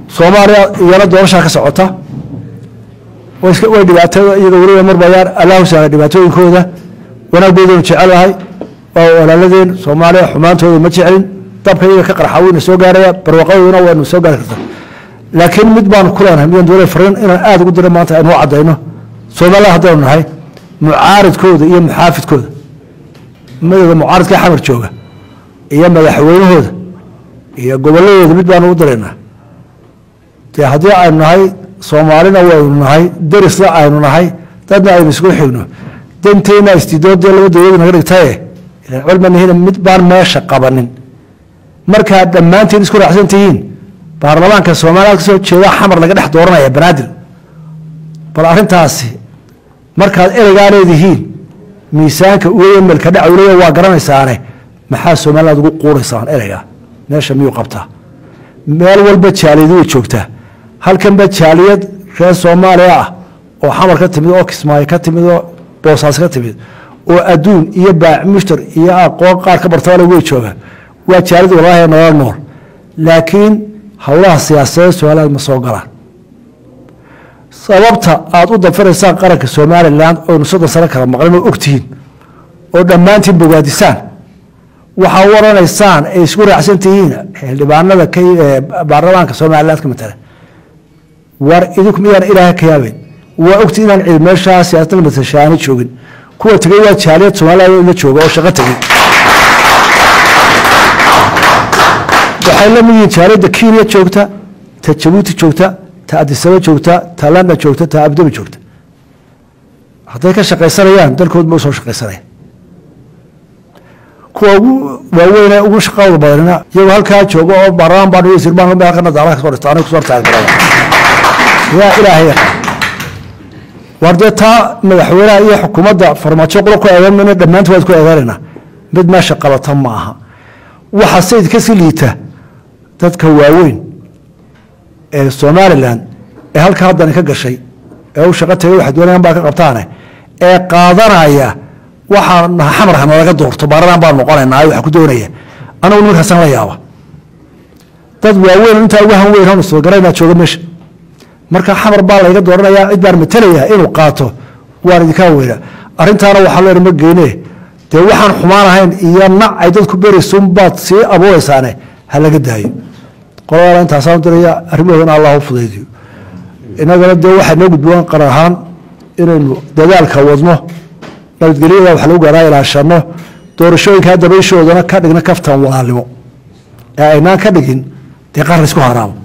soomaaliya iyana doorashaa ka socota way iska- way dhibaatada iyaga weliba marbayaan allahu sahla dhibaatooyinkooda wanaaggoodanu jecelahay waa walaaladeen soomaaliya xumaantooda ma jecelin dabka iyaga ka qarxa wayna soo gaaraya barwaqadooduna waynu soo gaari kartaa laakiin mid baanu ku leenahay midaan doonay fariin inaan aada ugu diro maanta aynu u caddayno soomaaliya haddaynu nahay mucaaridkooda iyo muxaafidkooda madowda mucaaridka xamar jooga iyo madaxweynahooda iyo gobolladooda mid baanu u diraynaa dee haddii aynu nahay soomaalina waynu nahay derisna aynu nahay dadna aynu isku xigno danteenna istidoodee laba dowladu naga dhigtaye ilaan culmanihina mid baan meesha qabanin markaad dhammaantiin isku raacsan tihiin baarlamaanka soomaaliya kasoo jeeda xamar laga dhex dooranaya banaadir bal arrintaasi markaad ereygaa leedihiin miisaanka uga melka dhacwlaya waa garanaysaane maxaa somaliland ugu quuraysaan ereyga meesha miyuu qabtaa meel walba jaaliyadu way joogtaa halkanba jaaliyad reer soomaaliya ah oo xamar ka timid oo kismaayo ka timid oo boosaas ka timid oo adduun iyo baac mushtar iyo aqoon qaar ka bartabale way joogaan waa jaaliyad walaahi nolol nool laakiin howlaha siyaasadeed somaliland ma soo galaan sababta aada u dafiraysaan qaranka somalilan oynu soddon sano kala maqlin oo ogtihiin oo dhammaantiin bogaadisaan waxaa u oranaysaan ay isku raacsan tihiin xildhibaanada ka ee baarlamaanka somaliland ka matala war idinku miyaan ilaaha ka yaabayn waa ogti inaan cid meeshaa siyaasadda matashaani joogin kuwa tegay waa jaaliyad somaliland oo ila jooga oo shaqo tegey waxay la mid yihiin jaaliyadda kenya joogta ta jabuuti joogta ta adisaba joogta ta london joogta ta abdabi joogta hadday ka shaqaysanayaan dalkood ma usoo shaqaysanaya kuwa ugu waaweyne ugu shaqada badanina iyagoo halkaa jooga oo baarlamaan baan wasiir baan meel kana daalaha kasoo dhigta aniga kusoo taaggarada yaa ilaahay yaqaan war dee taa madaxweynaha iyo xukuumadda farmaajo qura ku eedan mayna dhammaantood waad ku eedaanaynaa mid meesha qabata ma aha waxa sayid kasii liita dadka waaweyn ee somalilan ee halka haddani ka gashay ee u shaqo tagay waxa doonayaan baa ka qabtaane ee qaadanaya waxaa naha xamarha nalaga doorto baaradan baan noqonaynaa waxa ku doonaya anagu nimankaasan la yaaba dad waaweyn oo intaa uga han weyn hanu soo garaynaa jooga meesha marka xamar baa layga dooranayaa cid baan matalaya inuu qaato waan idinkaa weyna arrintaana waxaa leer ma geyne dee waxaan xumaan ahayn iyo nac ay dadku beraysun baad sii abuuraysaane ha laga daayo qoladaana intaasaan diraya arrimahoodana allah u fudaydiyo innagana dee waxaa noo gudboon qar ahaan inaynu dadaalka wadno nabadgelyada wax lagu gaaraa ilaashano doorashooyinkaa dabayshoodana ka dhigna kaftan walaalnimo ee aynaan ka dhigin dee qaar laysku haraamo